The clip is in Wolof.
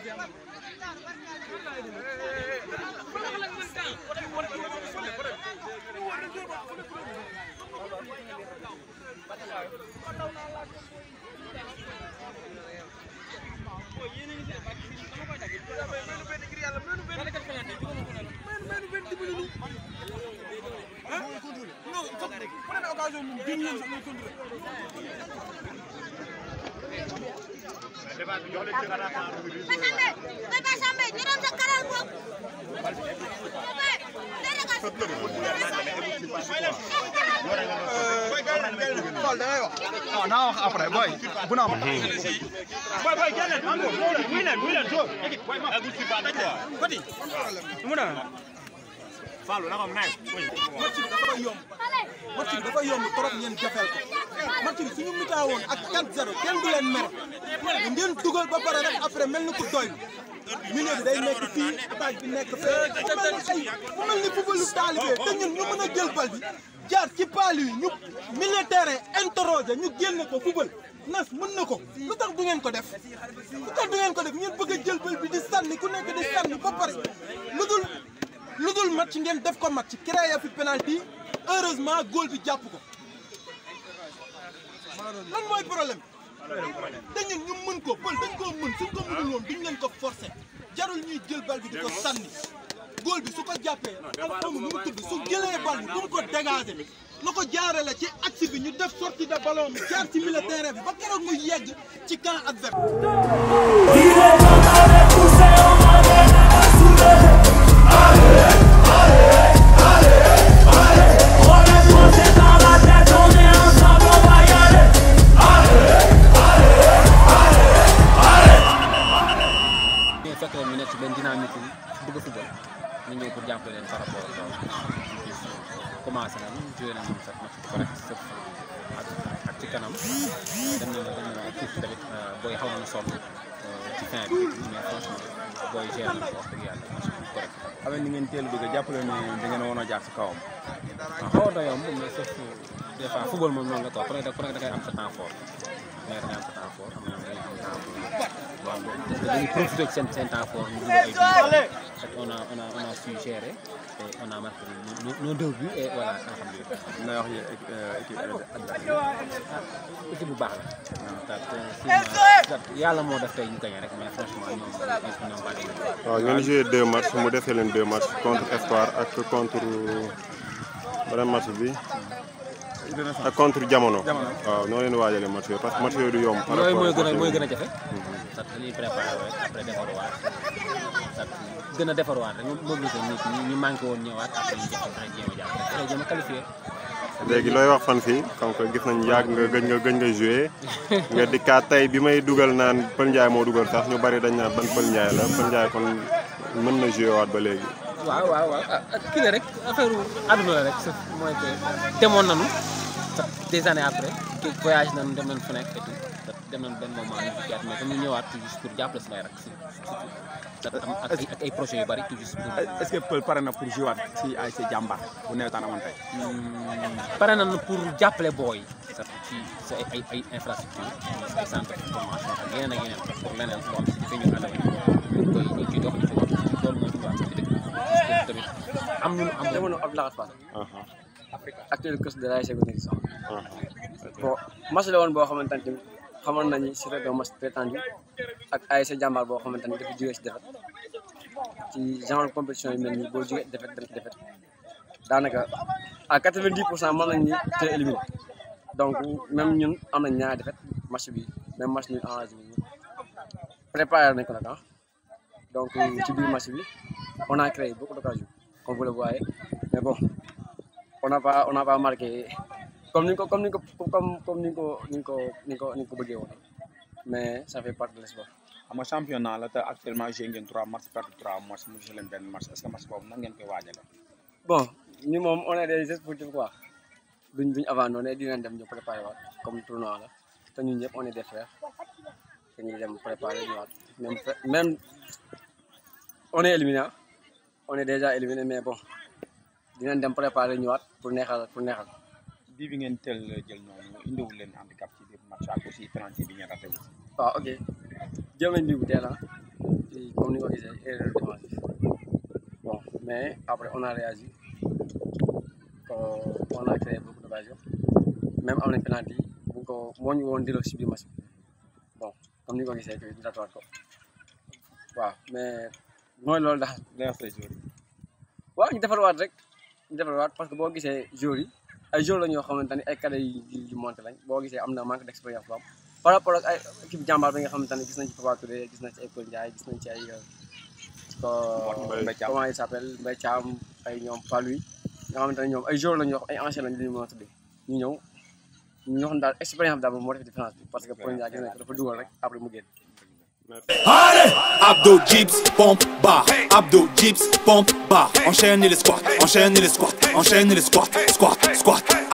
Bébé Sambé ñu doon sa karal boog. waaw naa wax après boy bu na am match bi dafa yomb match bi dafa yomb trop ngeen jafeel ko match bi suñu mitaa woon ak 4-0 kenn du leen mere ngeen dugal ba pare rek après mel ni ku doy milieu bi day nekk fii attaque bi nekk fee mu mel ni ay mu mel ni footballu taalibe te ñun ñu mën a jël bal bi jaar ci paal yi ñu milieu terrain interroger ñu génne ko football nas mën na ko lu tax du ngeen ko def lu tax du ngeen ko def ngeen bëgg a jël bal bi di sànni ku nekk di sànni ba pare lu dul lu dul match ngeen def ko match créé fi penalty heureusement góol bi jàpp ko lan mooy problème te ñun ñu mën ko pël dañ koo mën suñ ko mënul woon duñ leen ko forcé jarul ñuy jël bal bi di ko sànni góol bi su ko jàppee alxamu nu mu tudd su jëlee bal bi bu mu ko dégagé na ko jaarale ci axe bi ñu def sortie de ballon bi jaar ci milieu terrain bi ba keroog muy yegg ci camp adverse ñu fekk leen ñu nekk ci benn dynamique bu bëgg a football ñu ñëw pour jàppale leen par rapport ak loolu commencé nañ joué nañ moom sax match bu correct sëf ak ak ci kanam dem na dem na tuuti tamit booy xaw nañu sonn ci fin bi mais franchement booy géré nañ ko wax dëgg yàlla match bu correct xam ni ngeen teel a dugg jàppale ne da ngeen a woon a jaar si kawam waaw xawoon na yomb mais sauf des fois football moom noonu la quoi ku nekk ku nekk da ngay am sa temps fort mais da ngay am sa temps fort am na da ngay am temps fort waaw dañuy profité ci seen seen temps fort ñu dugal ay buts et on a on a on a su gérer et on a marqué nos nos deux buts et voilà alhamdulilah. na wax yi équipe adverse équipe bu baax la. waaw te yàlla moo def tey ñu gagné rek mais franchement ñoom ñoom baax nañu. waaw ngeen joué deux matchs mu defee leen deux matchs contre Espoir ak contre beneen match bi ak contre Jamono. waaw noo leen waajalee match yooyu parce que match yooyu du yomb. par yooyu rapport mooy gën a ak mooy gën a jafe. sax dañuy préparé rek après defaruwaat sax gën a defaruwaat rek mobiliser nit ñi ñu manqué woon ñëwaat après ñu jàpp danañ jéem a jàpp après jéem a qualifié. léegi looy wax fan fii comme que gis nañ yàgg nga gëj nga gëj nga joué nga dikkaat tey bi may dugal naan Pël Ndiaye moo dugal sax ñu bari dañ naan ban Pël Ndiaye la Pël Ndiaye kon mën na joué waat ba léegi. waaw waaw waaw ah ah kii la rek affaire àdduna la rek sax mooy que demoon nañu sax des années après kii voyage nañu dem nañu fu nekk et tout sax dem nañu benn moment ñu dikkaat mais comme ñu ñëwaat tout juste pour jàppale samay rak si surtout sax am ak ay ak ay projets yu bari tout juste pour. est-ce que Pël pare na pour jouer waat si ay si jàmbaar bu newetaan amoon tey. pare nañu pour jàppale booy sax ci sa ay ay ay infrastructure ay centre de formation ak yeneen ak yeneen pour leneen loo xam si fi ñu ànd ak ñu koy ñu ciy dox ñu ci wax loolu moo ñu wax ci dëkk bi tamit am ñu am jamono Abdoulaye Fall actuel coach de l'ASC Goudiri Sow ah bon match la woon boo xamante ne tamit xamoon nañu c'était un match très tendu ak ASC jàmbaar boo xamante ne dafa jógee si défaite ci genre compétition yu mel nii boo jógee défaite dem ci défaite daanaka à 90 pour cent mën nañu ni te éliminé donc même ñun am nañ ñaari défaite match bi même match ñun enragé bi préparé nañ ko nag ah donc ci biir match bi on a créé beaucoup d'occasions comme vous le voyez mais bon on n'a pas on n'a pas marqué comme ni ko comme ni ko comme comme ni ko ni ko ni ko ni ko bëggee woon mais ça fait partie de l'espoir. xam nga championnat la te actuellement joué ngeen trois matchs perdre trois matchs mu joué leen benn match est-ce que match boobu nan ngeen koy waajalee. bon ñu moom on est des sportifs quoi duñ duñ avant noonu dinañ dem ñu préparer waat comme tournoi la te ñun ñëpp on est des frères dañuy dem préparer ñëwaat même même on est éliminé ah. on est déjà éliminé mais bon dinañ dem préparer ñëwaat pour neexal pour neexal. bii bi ngeen teel jël noonu indiwul leen handicap ci biir match ak aussi penalty bi ngeen raté aussi. waaw ok jël nañ bii bu teel ah si comme ni nga ko gisee erreur défensive bon mais après on a réagi euh, on a créé beaucoup d'occasions même am nañ penalty bu ko moo ñu woon delloo si biir match bi bon comme ni nga ko gisee que ñu ratawaat ko waaw mais mooy loolu daal. day wax say joueurs waaw ñu defarwaat rek ñu defarwaat parce que boo gisee joueurs yi ay joueurs la ñoo xamante ni ay cadets yu yu monté lañ boo gisee am na manque d' expérience bu am par rapport ak ay équipe jàmbaar bi nga xamante ne gis nañ ci Papa Touré gis nañ ci ay Paul Ndiaye gis nañ ci ay Mbaye Thiam. comment il s' appelle Mbaye Thiam ay ñoom Paluy nga xamante ne ñoom ay joueurs la ñu wax ay anciens lañ li ñu mën a tuddee ñu ñëw ñu wax daal expérience bi daal moom moo def différence bi parce que Paul Ndiaye gis nañ ko dafa dugal rek après mu génn Allez Abdo, dips, pompe, barre Abdo, dips, pompe, barre Enchaîne les squats, enchaîne les squats Enchaîne les squats, squat, squat